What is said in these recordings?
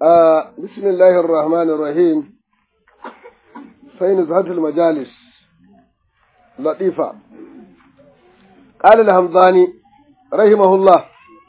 آه بسم الله الرحمن الرحيم فين زهد المجالس لطيفة قال الهمضاني رحمه الله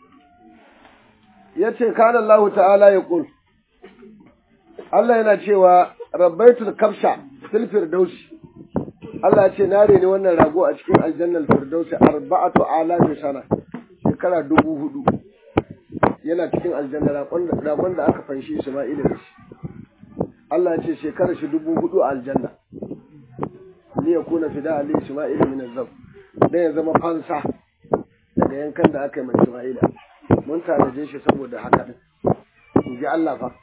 yace kana Allah ta'ala ya kul Allah yana cewa rabbaitul kabsha fil firdausi Allah ce na reni wannan rago a cikin aljannal firdausi arba'atu alafi sana shekara dubu hudu yana cikin aljanna ragon da aka fanshi Isma'ila da shi Allah ce shekara shi dubu hudu a aljanna li yakuna fida ali Isma'ila min azab dan ya zama fansa daga yankan da aka yi mai Isma'ila mun tanaje shi saboda haka din in ji Allah fa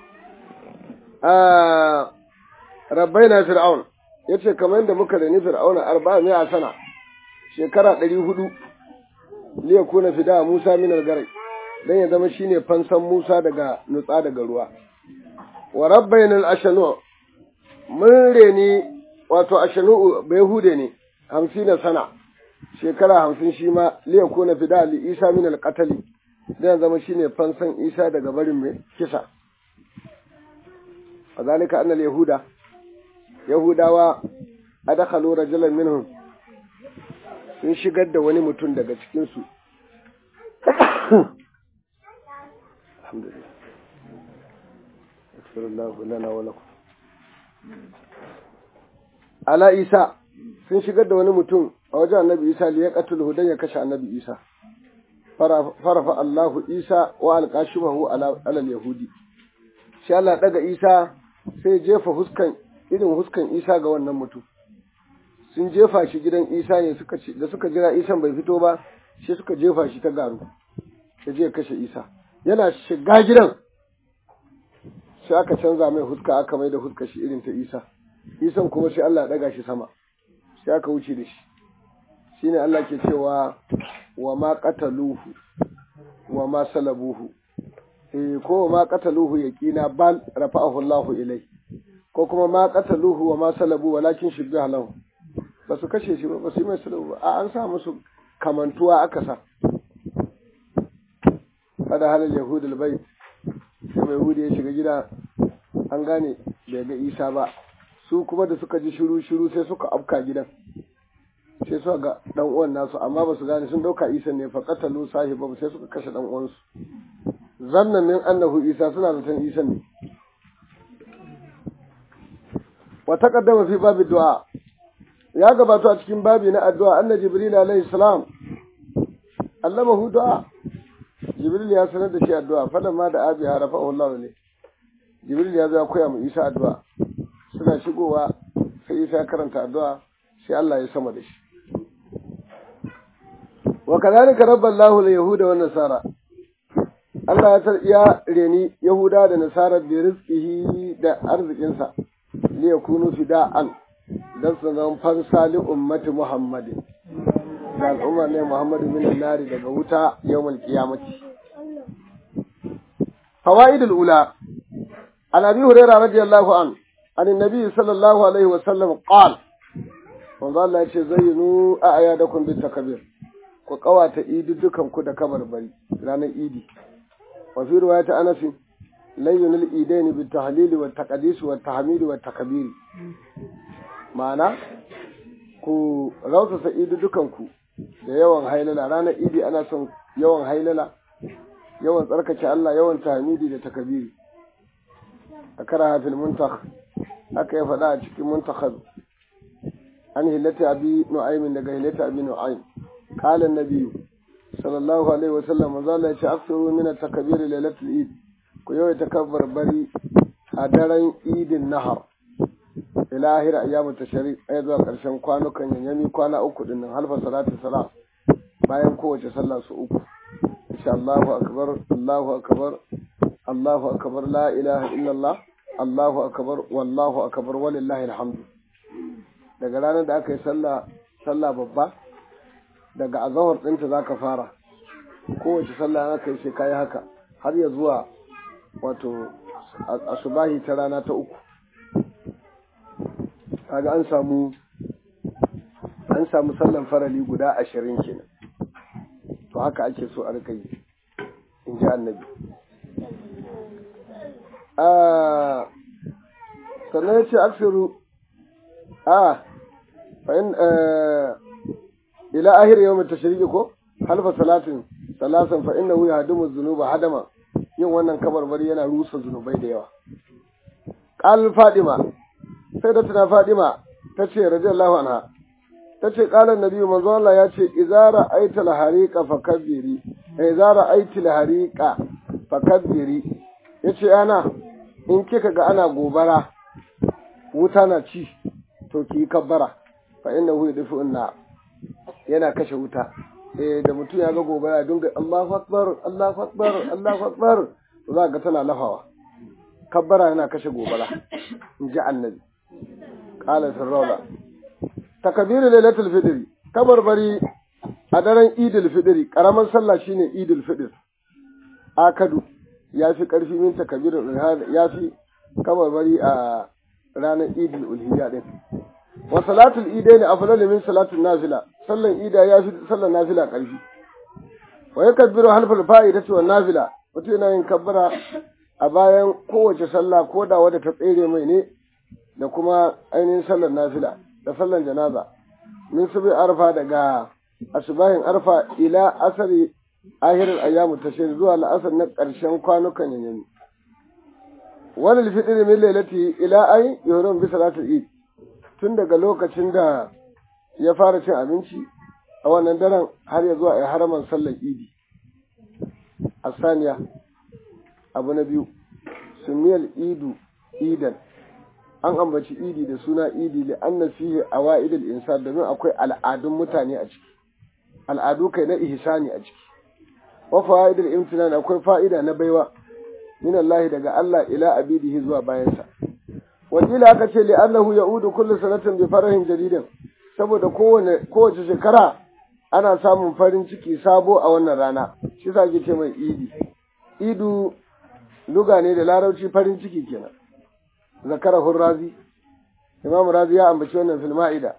ah rabbaina fir'aun yace kamar yadda muka reni fir'auna arba'a mai a sana shekara ɗari hudu li yakuna fida Musa min al-garai dan ya zama shine fansan Musa daga nutsa daga ruwa wa rabbayna al-ashanu mun reni wato ashanu bayhude ne hamsin sana shekara hamsin shi ma li yakuna fida li Isa min al-qatl dan ya zama shine fansan Isa daga barin mai kisa وذلك أن اليهود Yahudawa adakhalu rajulan minhum sun shigar da wani mutum daga cikinsu alhamdulillah lana wa lakum ala isa sun shigar da wani mutum a wajen annabi isa liya qatul dan ya kashe annabi isa farafa Allahu isa wa alqashibahu ala al-yahudi shi Allah daga isa sai jefa huskan irin huskan isa ga wannan mutum sun jefa shi gidan isa ne suka da suka jira isan bai fito ba shi suka jefa shi ta garu ya je kashe isa yana shiga gidan sai aka canza mai huska aka mai da huska shi irin ta isa isan kuma sai Allah ya daga shi sama sai aka wuce da shi shine Allah ke cewa wa ma qataluhu wa ma salabuhu eh ko ma qataluhu yaqina bal rafa'ahu Allahu ilai ko kuma ma qataluhu wa ma salabu walakin shibbiha lahu ba su kashe shi ba ba su yi mai salabu ba a an sa musu kamantuwa aka sa kada halal yahud albayt sai mai yahudi ya shiga gida an gane bai ga isa ba su kuma da suka ji shiru shiru sai suka afka gidan sai suka ga dan uwan nasu amma ba su gane sun dauka isa ne fa qatalu sahiba sai suka kashe dan uwansu zannan min annahu isa suna zaton isa ne wa taqaddama fi babi du'a ya gabato a cikin babi na addu'a anna jibril alayhi salam allamahu du'a jibril ya sanar da shi addu'a fadan ma da abi harafahu Allah ne jibril ya zo ya koya mu isa addu'a suna shigowa sai isa ya karanta addu'a sai Allah ya sama da shi wa kadhalika rabballahu al-yahuda wan nasara Allah ya ya reni Yahuda da Nasara da rizkihi da arzikinsa li yakunu fida'an dan su zama fansa li ummati Muhammadin da al'umma ne Muhammadu min nari daga wuta yawmal qiyamati fawaidul ula an abi hurairah radiyallahu an an annabi sallallahu alaihi wa sallam qala manzo Allah ya ce zayyinu a'yadakum bit takbir ku kawata idi dukan ku da kabarbari ranar idi وفي رواية أنس لين الإيدين بالتهليل والتقديس والتحميد والتكبير معنى ku rausasa idi dukanku da yawan hailala ranar idi ana son yawan hailala yawan tsarkake Allah yawan tahmidi da takabiri a kara hafil muntakh aka ya faɗa a cikin muntakhab an hillata abi nu'aymin daga hillata abi nu'aym qala an-nabiyyu sallallahu alaihi wasallam manzo Allah ya ce aksiru min at-takbir lailatul eid ku yawai takabbar bari a daren idin nahar ila ahir ayyamut tashrik ay zuwa karshen kwanukan yanyami kwana uku din nan halfa salatu salat bayan kowace sallah su uku insha Allahu akbar Allahu akbar Allahu akbar la ilaha illallah Allahu akbar wallahu akbar walillahi alhamdu daga ranar da aka yi sallah sallah babba daga azahar ɗinta za ka fara kowace sallah aka yi sai kayi haka har ya zuwa wato asubahi ta rana ta uku kaga an samu an samu sallan farali guda ashirin kenan to haka ake so a rika yi in ji annabi sannan ya ce aksiru a fa'in ila ahir yau mai tashiriki ko halfa salatin salasan fa'in na wuya hadimu zunuba hadama yin wannan kabarbari yana rusa zunubai da yawa ƙal fadima sai da tuna fadima ta ce radiyallahu anha ta ce ƙalar nabi manzo Allah ya ce izara aital harika fakabbiri izara aitil harika fakabbiri yace ana in kika ga ana gobara wuta na ci to ki kabbara fa innahu yadfu inna yana kashe wuta eh da mutum ya ga gobara dinga Allahu akbar Allahu akbar Allahu akbar za ga tana lafawa kabbara yana kashe gobara in ji annabi qala sirrawla takbiru lailatul fitr kabarbari a daren idul fitr karaman sallah shine idul fitr akadu ya fi ƙarfi min takabirul ya fi kabarbari a ranar idul ulhiyya din wa salatul idaini afdalu min salatul nafila sallan ida ya fi sallan nafila ƙarfi wa yakabbiru halfal fa'idatu wan nafila mutum yana yin kabbara a bayan kowace sallah ko da wadda ta tsere mai ne da kuma ainihin sallan nafila da sallan janaza min subi arfa daga asubahin arfa ila asari ahirin ayyamu tashir zuwa la'asar na ƙarshen kwanukan yanyami wani fitr min lailati ila ay yuhrum bi salatul eid tun daga lokacin da ya fara cin abinci a wannan daren har ya zuwa haraman sallar idi asaniya abu na biyu sumiyal idu idan an ambaci idi da suna idi li anna fihi awaidul insan domin akwai al'adun mutane a ciki al'adu kai na ihsani a ciki wa fawaidul imtinan akwai fa'ida na baiwa min Allah daga Allah ila abidihi zuwa bayansa wakila aka ce li annahu ya'udu kullu sanatin bi farahin jadidin saboda kowane kowace shekara ana samun farin ciki sabo a wannan rana shi yasa ake ce mai idi idu luga ne da larabci farin ciki kenan zakarahu razi imam razi ya ambaci wannan fil ma'ida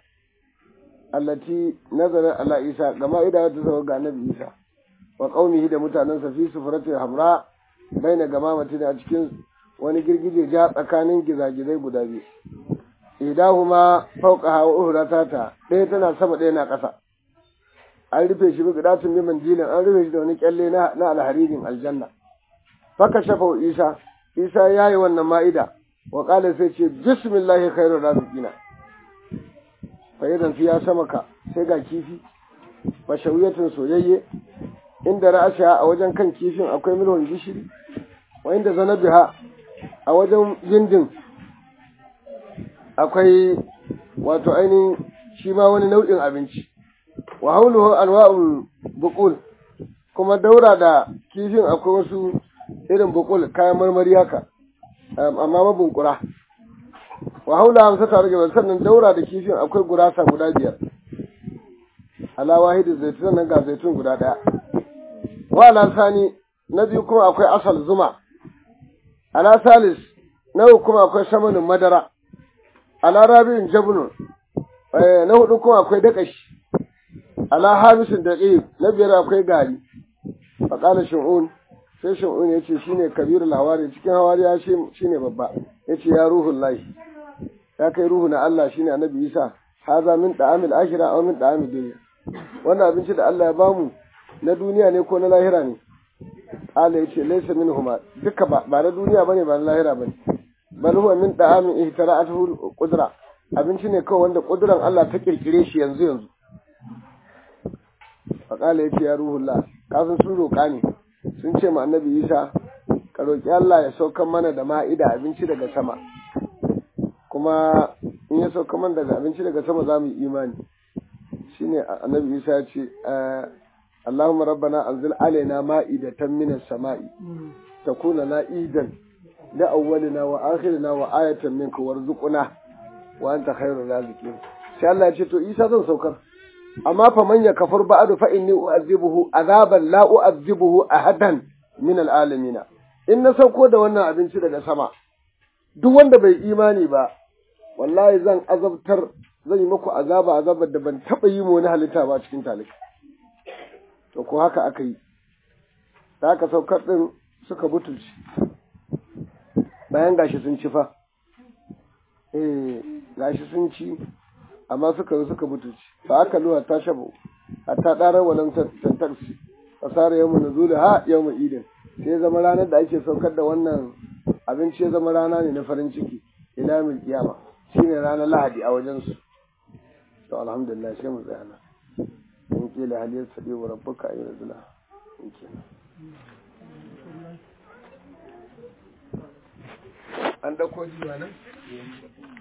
allati nazara ala isa ga ma'ida wata sauka ga annabi isa wa qaumihi da mutanensa fi sufrati hamra baina gamamati a cikin wani girgije ja tsakanin gizagizai guda biyu idahuma fawqaha wa uhratata ɗaya tana sama ɗaya na ƙasa an rufe shi bi gidatun bi manjilin an rufe shi da wani kyalle na na alharirin aljanna faka shafa isa isa yayi wannan ma'ida wa qala sai ce bismillahi khairur raziqina fa idan fi ya samaka sai ga kifi fa shawiyatun soyayye inda ra'asha a wajen kan kifin akwai milhon gishiri wa inda zanabiha a wajen gindin akwai wato ainihin shi ma wani nau'in abinci wa hauluhu anwa'ul buqul kuma daura da kifin akwai wasu irin buqul kayan marmari haka amma mabunkura wa haula hamsa tare da sannan daura da kifin akwai gurasa guda biyar ala wahidi zaitun nan ga zaitun guda daya wa ala sani na biyu kuma akwai asal zuma ala salis na uku kuma akwai samanin madara ala rabi'in jabnun na hudu kuma akwai dakashi ala hamisin daqiq na biyar akwai gari fa qala shu'un sai shu'un yace shine kabirul hawari cikin hawariya shine babba yace ya ruhul lahi ya kai ruhu na Allah shine annabi Isa haza min da'amil akhirah aw min da'amid dunya wannan abinci da Allah ya bamu na duniya ne ko na lahira ne Allah yace laysa minhuma duka ba ba na duniya bane ba na lahira bane bal huwa min da'amin ihtara'atuhu qudra abinci ne kawai wanda kuduran Allah ta kirkire shi yanzu yanzu faƙala ya ce ya ruhullah kafin sun roƙa ne sun ce ma annabi isa ka roƙi Allah ya saukan mana da ma'ida abinci daga sama kuma in ya sauka mana daga abinci daga sama za mu yi imani shine annabi isa ya ce Allahumma rabbana anzil alaina ma'idatan minas sama'i takuna na idan da awwalina wa akhirina wa ayatan minka warzuqna wa anta khairur raziqin sai Allah ya ce to Isa zan saukar amma fa man yakfur ba'du fa inni u'adhibuhu azaban la u'adhibuhu ahadan min al'alamin in na sauko da wannan abinci daga sama duk wanda bai imani ba wallahi zan azabtar zan yi muku azaba azabar da ban taba yi mu wani halitta ba cikin talika to ko haka aka yi da aka saukar din suka butulci bayan gashi sun ci fa eh gashi sun ci amma suka zo suka mutunci fa aka luwa ta shabu hatta ɗarar walam tantarsi fasara yau nuzuli ha yau idin sai zama ranar da ake saukar da wannan abinci ya zama rana ne na farin ciki ila mil kiyama shine ranar lahadi a wajen su to alhamdulillah sai mu tsaya nan in kila haliyar sadi wa rabbuka ayyuna zula in kenan an dauko jiwa nan